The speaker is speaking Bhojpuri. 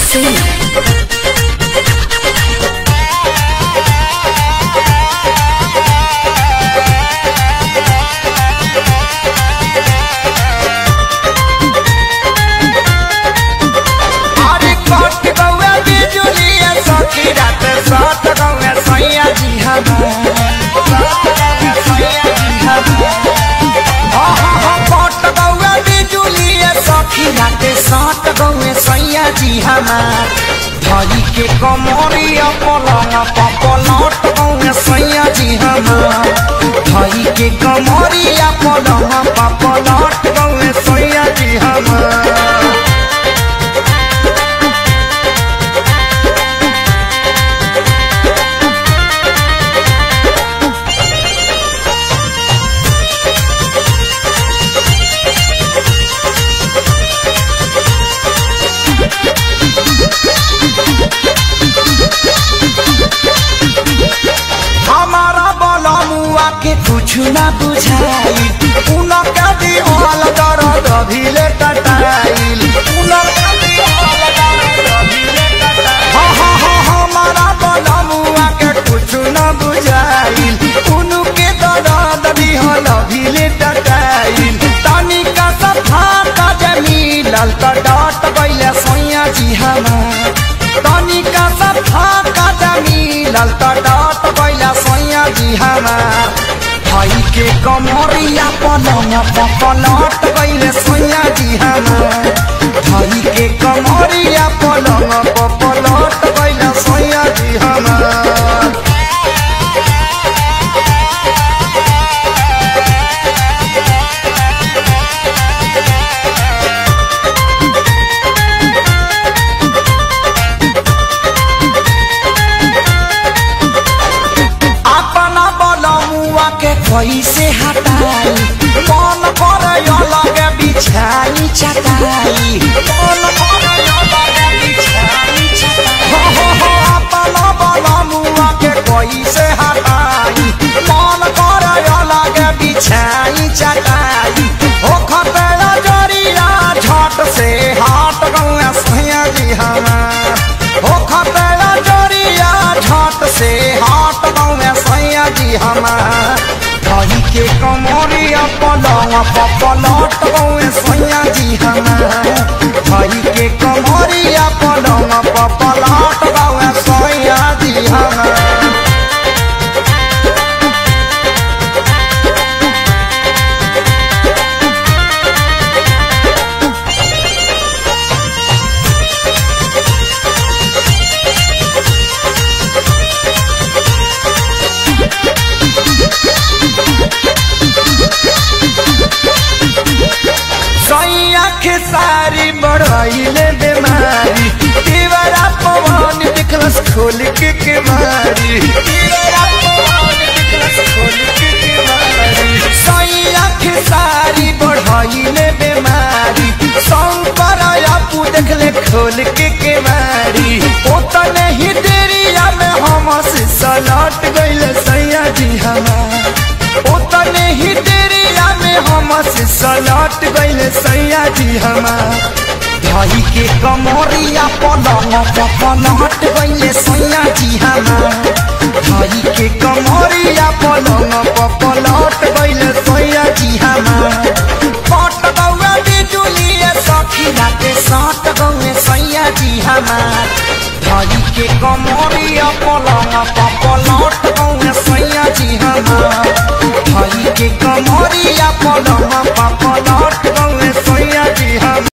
Singh. अरे कट गौआ बिजुलिया सखी रात सात गौआ सैया जी हमार हाँ हाँ हाँ कट गौआ बिजुलिया सखी रात सात गौआ सैया जी हमार धई के कमरिया पलंग पपलट गौआ सैया जी हमार धई के कमरिया पलंग पपलट गौआ सैया जी हमार हमारा बलमुआ के कुछ ना बुझाई उनका दीवाल दर्द अभिले टटाइल उनका दीवाल दर्द अभिले टटाइल हाँ हाँ हाँ हमारा बलमुआ के कुछ ना बुझाइल उनके दर्द दिहल अभिले टटाइल तनिका सफा का जमीलल त डट गइले सैया जी हमार तनिका सफा का जमीलल त डट गइले सैया जी हमार भाई के कमरिया पलंग पलट गइले सैया जी हमार भाई के कमरिया पलंग पलट गइले सैया जी हमार अपना बलमुआ के कैसे हटाई मन करे अलग बिछाई चटाई मन करे अलग बिछाई चटाई हो हो हो अपना बलमुआ के कैसे हटाई मन करे अलग बिछाई चटाई हो खतरा जरिया झट से हाट गौआ सैया जी हमार हो खतरा जरिया झट से हाट गौआ सैया जी हमार भाई के कमरिया पलंग पलट गौआ सैया जी हमार भाई के कमरिया पलंग पलट गौआ सैया जी हमार सैया के सारी बढ़ाइले बीमारी दीवारा पवन निकलस खोल के केवारी दीवारा पवन निकलस खोल के केवारी सैया के सारी बढ़ाइले बीमारी शंकर आपू देखले खोल के केवारी ओतने ही देरिया में हम से सलट गइले सैया जी हमार ओतने ही देरिया में हम से सलट गइले सैया जी हमार भाई के कमरिया पलंग पलट गइले सैया जी हमार भाई के कमरिया पलंग पलट गइले सैया जी हमार पट गौआ बिजुलिए सखी राते सात गौए सैया जी हमार भाई के कमरिया पलंग पलट गौए सैया जी हमार भाई के कमरिया पलंग पलट गौए सैया जी हमार